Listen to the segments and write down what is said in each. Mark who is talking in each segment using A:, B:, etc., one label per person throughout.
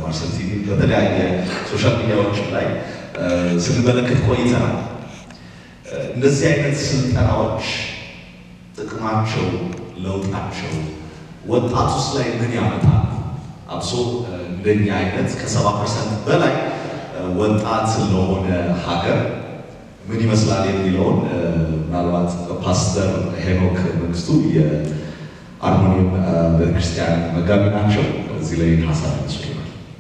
A: ፐርሰንት በተለያየ ሶሻል ሚዲያዎች ላይ ስንመለከት ቆይተናል። እንደዚህ አይነት ስልጠናዎች ጥቅማቸው፣ ለውጣቸው ወጣቱስ ላይ ምን ያመጣል? አብሶ እንደኛ አይነት ከሰባ ፐርሰንት በላይ ወጣት ለሆነ ሀገር ምን ይመስላል የሚለውን ምናልባት ፓስተር ሄኖክ መንግስቱ የአርሞኒየም ቤተክርስቲያን መጋቢ ናቸው። እዚህ ላይ ሀሳብ ይመስሉናል።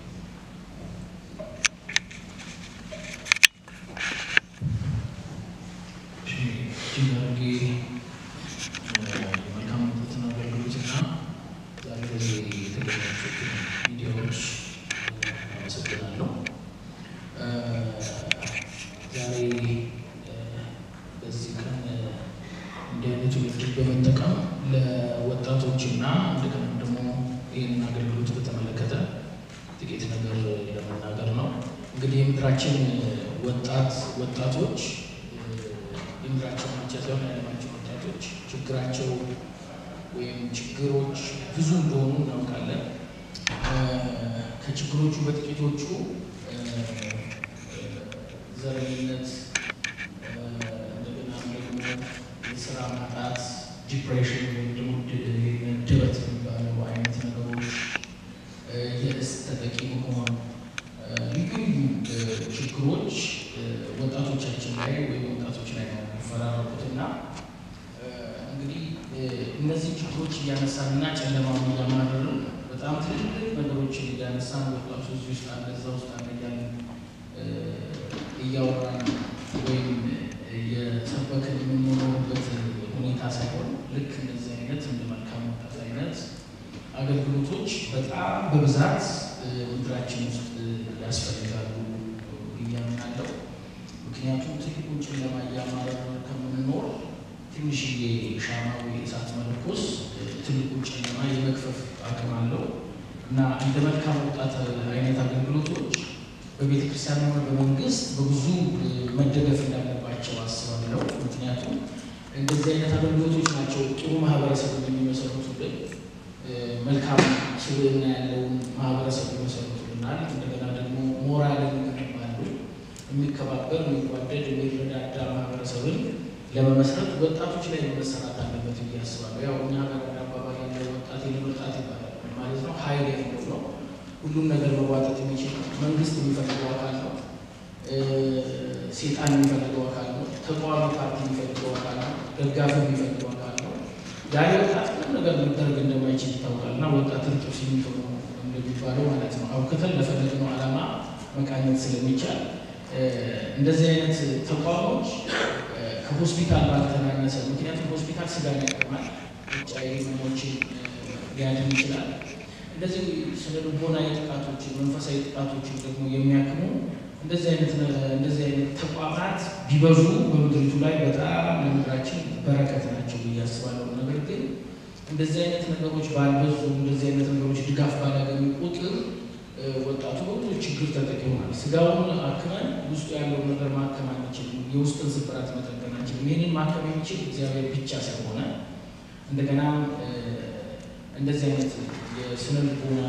B: የመልካምነትን አገልግሎትና ዛሬ በዚህ የተገኛችሁትን ሚዲያዎች አመሰግናለሁ። ዛሬ በዚህ ቀን እንዲህ አይነቱ እድል በመጠቀም ለወጣቶችና እንደገና ደግሞ ይህንን አገልግሎት በተመለከተ ጥቂት ነገር ለመናገር ነው። እንግዲህ የምድራችን ወጣት ወጣቶች የምድራችን ብቻ ሳይሆን የዓለማችን ወጣቶች ችግራቸው ወይም ችግሮች ብዙ እንደሆኑ እናውቃለን። ከችግሮቹ በጥቂቶቹ ዘረኝነት፣ እንደገና ደግሞ የስራ ማጣት፣ ዲፕሬሽን ወይም ደግሞ ድበት የሚባለው አይነት ነገሮች፣ የእስ ተጠቂ መሆን፣ ልዩ ልዩ ችግሮች ወጣቶቻችን ላይ ወይም ወጣቶች ላይ ነው የሚፈራረቁትና እንግዲህ እነዚህ ችግሮች እያነሳንና ጨለማውን እያማረርን በጣም ትልልቅ ነገሮችን እያነሳን ወጣቱ እዚህ ውስጥ አለ እዛ ውስጥ አለ እያልን እያወራን ወይም የሰበክን የምንኖርበት ሁኔታ ሳይሆን ልክ እንደዚህ አይነት እንደ መልካም ወጣት አይነት አገልግሎቶች በጣም በብዛት ምድራችን ውስጥ ያስፈልጋሉ ብዬ አምናለሁ። ምክንያቱም ትልቁን ጨለማ እያማረርን ከምንኖር ትንሽዬ ሻማ ወይ እሳት መለኮስ ትልቁን ጨለማ የመክፈፍ አቅም አለው እና እንደ መልካም ወጣት አይነት አገልግሎቶች በቤተ ክርስቲያን ሆነ በመንግስት በብዙ መደገፍ እንዳለባቸው አስባለሁ። ምክንያቱም እንደዚህ አይነት አገልግሎቶች ናቸው ጥሩ ማህበረሰብ የሚመሰረቱልን፣ መልካም ስብዕና ያለውን ማህበረሰብ ይመሰረቱልናል። እንደገና ደግሞ ሞራልን ይገነባሉ። የሚከባበር፣ የሚጓደድ፣ የሚረዳዳ ማህበረሰብን ለመመስረት ወጣቶች ላይ መሰራት አለበት ብዬ አስባለሁ። ያው እኛ ሀገር አባባል ያለ ወጣት የወጣት ይባላል ማለት ነው። ሀይል ያለው ነው። ሁሉም ነገር መዋጠጥ የሚችል መንግስት የሚፈልገው አካል ነው። ሴጣን የሚፈልገው አካል ነው። ተቃዋሚ ፓርቲ የሚፈልገው አካል ነው። ደጋፊ የሚፈልገው አካል ነው። ያለ ወጣት ምንም ነገር ሊደረግ እንደማይችል ይታወቃል እና ወጣት እርጥብ ሲሚንቶ ነው እንደሚባለው ማለት ነው። አውክተን ለፈለግነው ዓላማ መቃኘት ስለሚቻል እንደዚህ አይነት ተቋሞች ከሆስፒታል ባልተናነሰ ምክንያቱም ሆስፒታል ስጋን ያቀርማል፣ ውጫዊ ህመሞችን ሊያድን ይችላል። እንደዚህ ስነ ልቦናዊ ጥቃቶችን፣ መንፈሳዊ ጥቃቶችን ደግሞ የሚያክሙ እንደዚህ አይነት እንደዚህ አይነት ተቋማት ቢበዙ በምድሪቱ ላይ በጣም ለምድራችን በረከት ናቸው ብዬ አስባለሁ። ነገር ግን እንደዚህ አይነት ነገሮች ባልበዙ፣ እንደዚህ አይነት ነገሮች ድጋፍ ባላገኙ ቁጥር ወጣቱ በብዙ ችግር ተጠቂ ይሆናል። ስጋውን አክመን ውስጡ ያለውን ነገር ማከም አንችልም። የውስጥን ስብራት መጠገን አንችልም። ይህንን ማከም የሚችል እግዚአብሔር ብቻ ስለሆነ እንደገና እንደዚህ አይነት የስነ ልቦና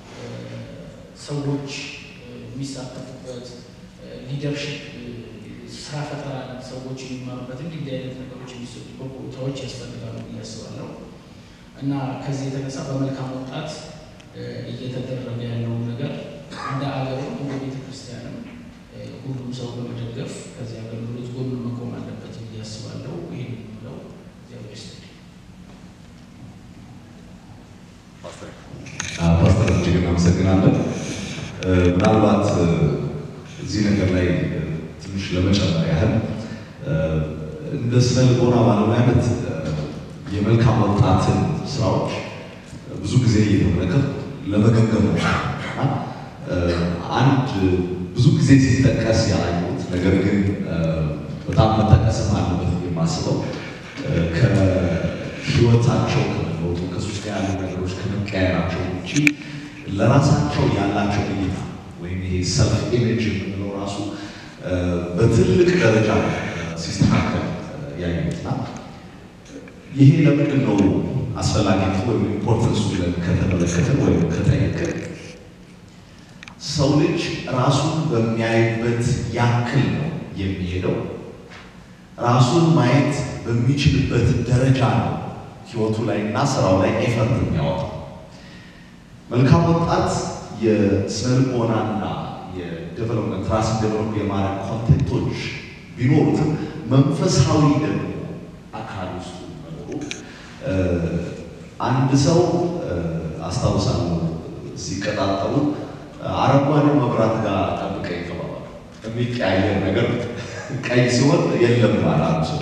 B: ሰዎች የሚሳተፉበት ሊደርሽፕ ስራ ፈጠራ ሰዎች የሚማሩበት እንዲህ እንዲህ አይነት ነገሮች የሚሰጡበት ቦታዎች ያስፈልጋሉ ብዬ አስባለሁ እና ከዚህ የተነሳ በመልካም ወጣት እየተደረገ ያለውን ነገር እንደ አገርም እንደ ቤተ ክርስቲያንም ሁሉም ሰው በመደገፍ ከዚህ አገልግሎት ጎን መቆም አለበት ብዬ አስባለሁ። ይህን የምለው እግዚአብሔር ይስጥልኝ።
A: ፓስተር እጅግ እናመሰግናለን። ምናልባት እዚህ ነገር ላይ ትንሽ ለመጨመር ያህል እንደ ስነ ልቦና ባለሙያነት የመልካም ወጣትን ስራዎች ብዙ ጊዜ እየተመለከት ለመገምገም ነው። አንድ ብዙ ጊዜ ሲጠቀስ ያላየሁት ነገር ግን በጣም መጠቀስም አለበት የማስበው ከህይወታቸው ከመለወጡ ከሱስ ጋር ያሉ ነገሮች ከመቀየራቸው ውጭ ለራሳቸው ያላቸው እይታ ወይም ይሄ ሰልፍ ኢሜጅ የምንለው ራሱ በትልቅ ደረጃ ሲስተካከል ያየሁትና ይሄ ለምንድን ነው አስፈላጊነቱ ወይም ኢምፖርተንሱ ብለን ከተመለከትን ወይም ከጠየቅን ሰው ልጅ ራሱን በሚያይበት ያክል ነው የሚሄደው። ራሱን ማየት በሚችልበት ደረጃ ነው ህይወቱ ላይ እና ስራው ላይ ኤፈርት የሚያወጣው። መልካም ወጣት የስነልቦናና የዴቨሎፕመንት ራስን ዴቨሎፕ የማድረግ ኮንቴንቶች ቢኖሩትም መንፈሳዊ ደግሞ አካል ውስጡ መኖሩ አንድ ሰው አስታውሳለሁ ሲቀጣጠሉ አረንጓዴው መብራት ጋር ጠብቀኝ ተባባሉ። የሚቀያየር ነገር ቀይ ሲሆን የለም ባላሉ ሰው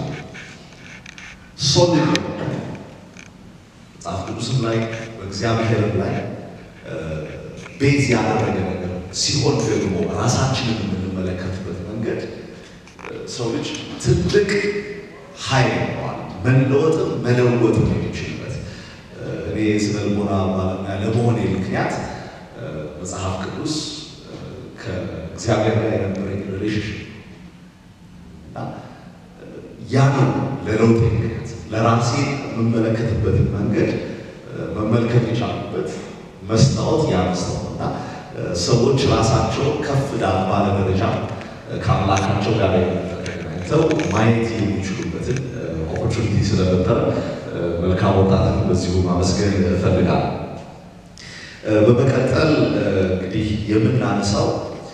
A: ሶሊድ መጽሐፍ ቅዱስም ላይ በእግዚአብሔርም ላይ ቤዝ ያደረገ ነገር ሲሆን ደግሞ ራሳችንን የምንመለከትበት መንገድ ሰው ልጅ ትልቅ ኃይል ነዋል መለወጥም መለወጥም የሚችልበት እኔ ስነ ልቦና ባለሙያ ለመሆኔ ምክንያት መጽሐፍ ቅዱስ ከእግዚአብሔር ጋር የነበረኝ ሪሌሽንሽፕ እና ያ ነው ለለውጥ ምክንያት ለራሴ የምመለከትበትን መንገድ መመልከት የቻሉበት መስታወት ያ መስታወት እና ሰዎች ራሳቸው ከፍ ዳር ባለ ደረጃ ከአምላካቸው ጋር ተገናኝተው ማየት የሚችሉበትን ኦፖርቹኒቲ ስለፈጠረ መልካም ወጣትን በዚሁ ማመስገን እፈልጋለሁ። በመቀጠል እንግዲህ የምናነሳው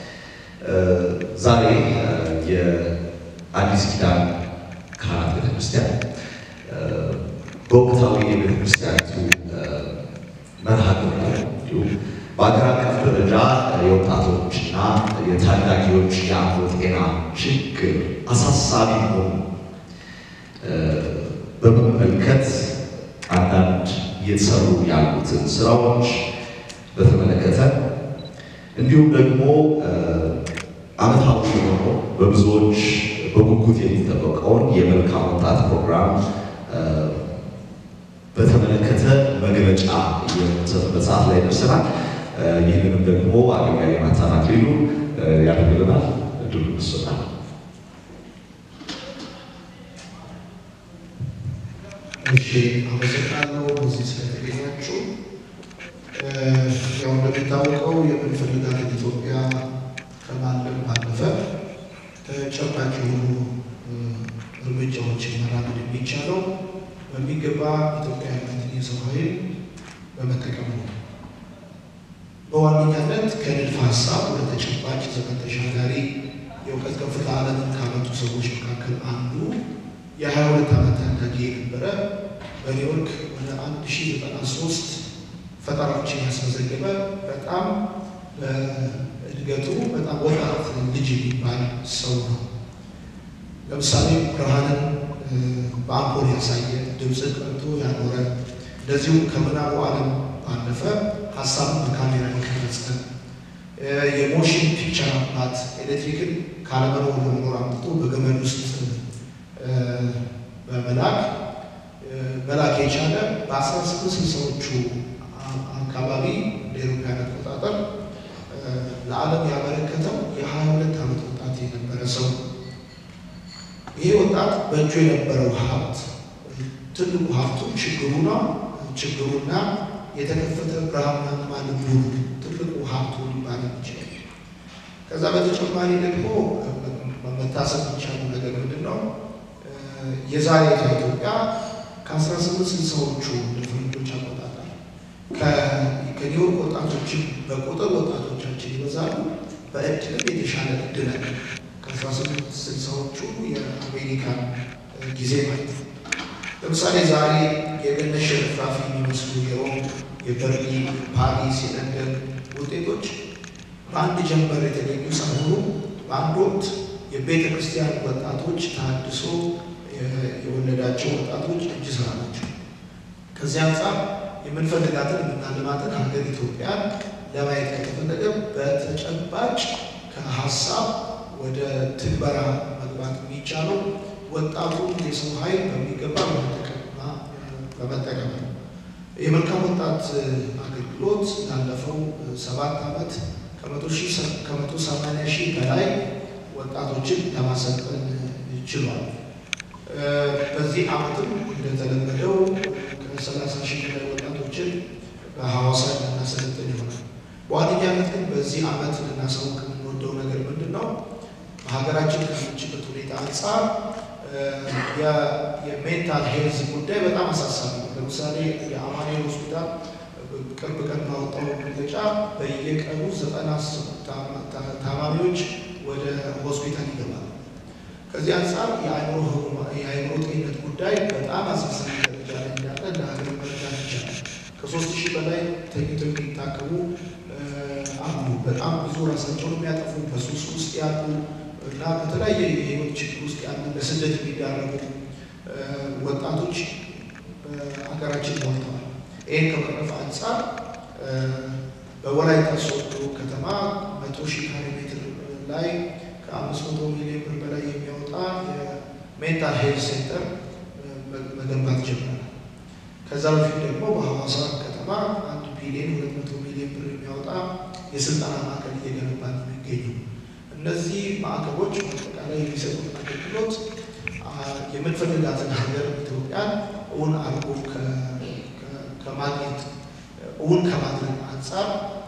A: ዛሬ የአዲስ ኪዳን ካህናት ቤተክርስቲያን በወቅታዊ የቤተክርስቲያኒቱ መርሃ ግብር እንዲሁም በአገር አቀፍ ደረጃ የወጣቶችና የታዳጊዎች የአእምሮ ጤና ችግር አሳሳቢ መሆኑ በመመልከት አንዳንድ እየተሰሩ ያሉትን ስራዎች በተመለከተ እንዲሁም ደግሞ ዓመታዊ የሆነ በብዙዎች በጉጉት የሚጠበቀውን የመልካም ወጣት ፕሮግራም በተመለከተ መግለጫ የምንሰጥበት ሰዓት ላይ ደርሰናል። ይህንንም ደግሞ አገልጋይ ናታን አክሊሉ ያደርግልናል። እድሉ ይሰጣል።
C: እሺ አመሰግናለሁ በዚህ ስለተገኛችሁ። ያው እንደሚታወቀው የምንፈልጋትን ኢትዮጵያ ከማለም ባለፈ ተጨባጭ የሆኑ እርምጃዎችን መራመድ የሚቻለው በሚገባ ኢትዮጵያዊነትን የሰው ኃይል በመጠቀም ነው። በዋነኛነት ከንድፈ ሀሳብ ወደ ተጨባጭ ዘመን ተሻጋሪ የእውቀት ከፍታ ዓለምን ካመጡ ሰዎች መካከል አንዱ የሀያ ሁለት ዓመት ታዳጊ የነበረ በኒውዮርክ ወደ አንድ ሺ ዘጠና ሶስት ፈጠራዎችን ያስመዘገበ በጣም በእድገቱ በጣም ወጣት ልጅ የሚባል ሰው ነው። ለምሳሌ ብርሃንን በአምፖል ያሳየ፣ ድምፅን ቀርቶ ያኖረ፣ እንደዚሁም ከምናቡ ዓለም ባለፈ ሀሳብን በካሜራ የቀረጸ የሞሽን ፒክቸር አባት ኤሌክትሪክን ካለመኖር ወደ መኖር አምጥቶ በገመድ ውስጥ በመላክ መላክ የቻለ በአስራ ስድስት ስልሳዎቹ አካባቢ እንደ አውሮፓውያን አቆጣጠር ለዓለም ያበረከተው የሀያ ሁለት ዓመት ወጣት የነበረ ሰው ይሄ ወጣት በእጁ የነበረው ሀብት ትልቁ ሀብቱ ችግሩና ችግሩና የተከፈተ ብርሃናማ ልቡ ትልቁ ሀብቱ ሊባል ይችላል። ከዛ በተጨማሪ ደግሞ መታሰብ የሚቻለው ነገር ምንድን ነው? የዛሬቷ ኢትዮጵያ ከአስራ ስምንት ስልሳዎቹ ፈረንጆች አቆጣጠር ከኒውዮርክ ወጣቶችን በቁጥር ወጣቶቻችን ይበዛሉ፣ በእድልም የተሻለ እድል አለ። ከአስራ ስምንት ስልሳዎቹ የአሜሪካን ጊዜ ማለት ነው። ለምሳሌ ዛሬ የገነት ሽርፍራፊ የሚመስሉ የሮም፣ የበርሊን፣ ፓሪስ፣ የለንደን ውጤቶች በአንድ ጀንበር የተገኙ ሳይሆኑ በአንድ ወቅት የቤተ ክርስቲያን ወጣቶች ታድሶ የወለዳቸው ወጣቶች እጅ ስራ ናቸው። ከዚህ አንጻር የምንፈልጋትን የምናልማትን ሀገር ኢትዮጵያን ለማየት ከተፈለገ በተጨባጭ ከሀሳብ ወደ ትግበራ መግባት የሚቻለው ወጣቱን የሰው ኃይል በሚገባ በመጠቀምና በመጠቀም ነው። የመልካም ወጣት አገልግሎት ላለፈው ሰባት ዓመት ከመቶ ሰማንያ ሺህ በላይ ወጣቶችን ለማሰልጠን ችሏል። በዚህ ዓመትም እንደተለመደው ከሰላሳ ሺህ በላይ ወጣቶችን በሐዋሳ እናሰለጥን ይሆናል። በዋነኛነት ግን በዚህ ዓመት ልናሳውቅ የምንወደው ነገር ምንድን ነው? በሀገራችን ካለችበት ሁኔታ አንጻር የሜንታል ሄልዝ ጉዳይ በጣም አሳሳቢ ነው። ለምሳሌ የአማኑኤል ሆስፒታል ቅርብ ቀን ባወጣው መግለጫ በየቀኑ ዘጠና ታማሚዎች ወደ ሆስፒታል ይገባሉ። ከዚህ አንጻር የአእምሮ ጤንነት ጉዳይ በጣም አሳሳቢ ደረጃ ላይ እንዳለ እንደ ሀገር መረዳት ይቻላል። ከሶስት ሺህ በላይ ተኝተው የሚታከሙ አሉ። በጣም ብዙ ራሳቸውን የሚያጠፉ በሱስ ውስጥ ያሉ እና በተለያየ የህይወት ችግር ውስጥ ያሉ ለስደት የሚዳረጉ ወጣቶች በሀገራችን ሞልተዋል። ይህን ከመቅረፍ አንጻር በወላይታ ሶዶ ከተማ መቶ ሺህ ካሬ ሜትር ላይ ከአምስት መቶ ሚሊዮን ብር በላይ የሚያወጣ የሜንታል ሄልት ሴንተር መገንባት ጀምረናል። ከዛ በፊት ደግሞ በሐዋሳ ከተማ አንድ ቢሊዮን ሁለት መቶ ሚሊዮን ብር የሚያወጣ የስልጠና ማዕከል እየገነባ ነው የሚገኙ። እነዚህ ማዕከሎች አጠቃላይ የሚሰጡት አገልግሎት የምንፈልጋትን ሀገር ኢትዮጵያን እውን አድርጎ ከማግኘት እውን ከማድረግ አንጻር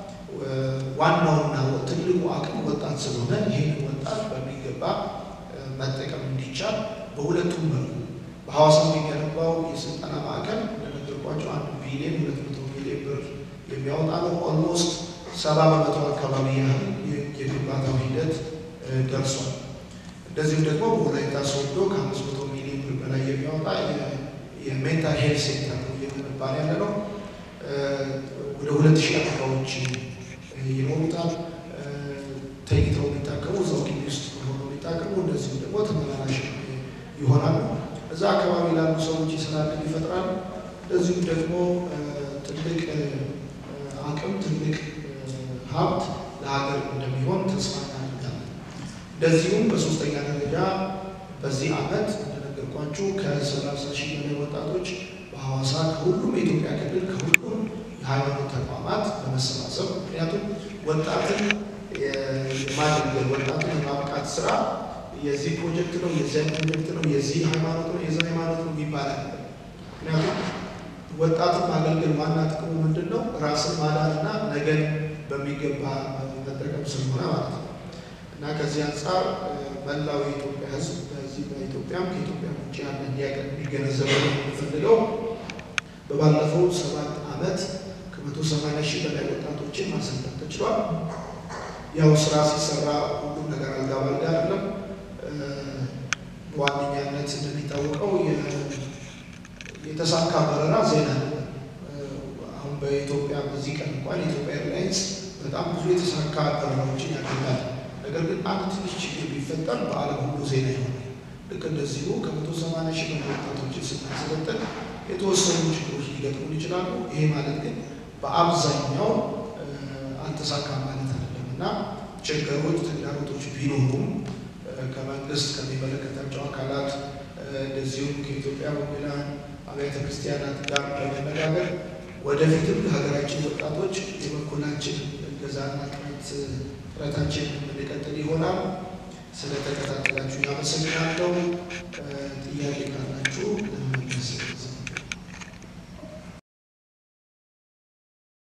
C: ዋናውና ትልቁ አቅም ወጣት ስለሆነ ይህን ወጣት በሚገባ መጠቀም እንዲቻል በሁለቱም መልኩ በሐዋሳ የሚገነባው የስልጠና ማዕከል እንደነገርኳቸው አንድ ቢሊዮን ሁለት መቶ ሚሊዮን ብር የሚያወጣ ነው። ኦልሞስት ሰባ በመቶ አካባቢ ያህል የግንባታው ሂደት ደርሷል። እንደዚሁም ደግሞ በወላይታ ሶዶ ከአምስት መቶ ሚሊዮን ብር በላይ የሚያወጣ የሜንታል ሄልት ሴንተር ነው እየገነባን ያለ ነው። ወደ ሁለት ሺህ አልጋዎች ይኖሩታል። ተኝተው የሚታከሙ እዛው ግቢ ውስጥ ሆነው የሚታከሙ እንደዚሁም ደግሞ ተመላላሽ ይሆናሉ። እዛ አካባቢ ላሉ ሰዎች የስራ ዕድል ይፈጥራል። እንደዚሁም ደግሞ ትልቅ አቅም ትልቅ ሀብት ለሀገር እንደሚሆን ተስፋ እናደርጋለን። እንደዚሁም በሶስተኛ ደረጃ በዚህ ዓመት እንደነገርኳችሁ ከሰላሳ ሺህ በላይ ወጣቶች በሐዋሳ ከሁሉም የኢትዮጵያ ክልል ከሁሉም የሃይማኖት ተቋማት በመሰባሰብ ምክንያቱም ወጣትን የማገልገል ወጣትን የማብቃት ስራ የዚህ ፕሮጀክት ነው፣ የዚያ ፕሮጀክት ነው፣ የዚህ ሃይማኖት ነው፣ የዛ ሃይማኖት ነው ይባላል። ምክንያቱም ወጣትን ማገልገል ዋና ጥቅሙ ምንድን ነው? ራስን ማዳንና ነገን በሚገባ መጠቀም ስለሆነ ማለት ነው እና ከዚህ አንጻር መላው የኢትዮጵያ ሕዝብ በዚህ በኢትዮጵያም ከኢትዮጵያ ውጭ ያለ እንዲያቀን እንዲገነዘበው የምንፈልገው በባለፈው ሰባት ዓመት ከመቶ ሰማንያ ሺህ በላይ ወጣቶችን ማሰልጠን ተችሏል። ያው ስራ ሲሰራ ሁሉም ነገር አልጋ ባልጋ አይደለም። በዋነኛነት እንደሚታወቀው የተሳካ በረራ ዜና ነው። አሁን በኢትዮጵያ በዚህ ቀን እንኳን የኢትዮጵያ ኤርላይንስ በጣም ብዙ የተሳካ በረራዎችን ያደርጋል። ነገር ግን አንድ ትንሽ ችግር ቢፈጠር በዓለም ሁሉ ዜና ይሆናል። ልክ እንደዚሁ ከመቶ ሰማንያ ሺህ በላይ ወጣቶችን ስናሰለጥን የተወሰኑ ችግሮች ሊገጥሙን ይችላሉ። ይሄ ማለት ግን በአብዛኛው አልተሳካም ማለት አይደለም እና ችግሮች፣ ተግዳሮቶች ቢኖሩም ከመንግስት ከሚመለከታቸው አካላት እንደዚሁም ከኢትዮጵያ ወንጌላውያን አብያተ ክርስቲያናት ጋር በመነጋገር ወደፊትም ለሀገራችን ወጣቶች የበኩላችን እገዛና ጥረት ጥረታችን የምንቀጥል ይሆናል። ስለተከታተላችሁ ያመሰግናለሁ። ጥያቄ ካላችሁ ለመመለስ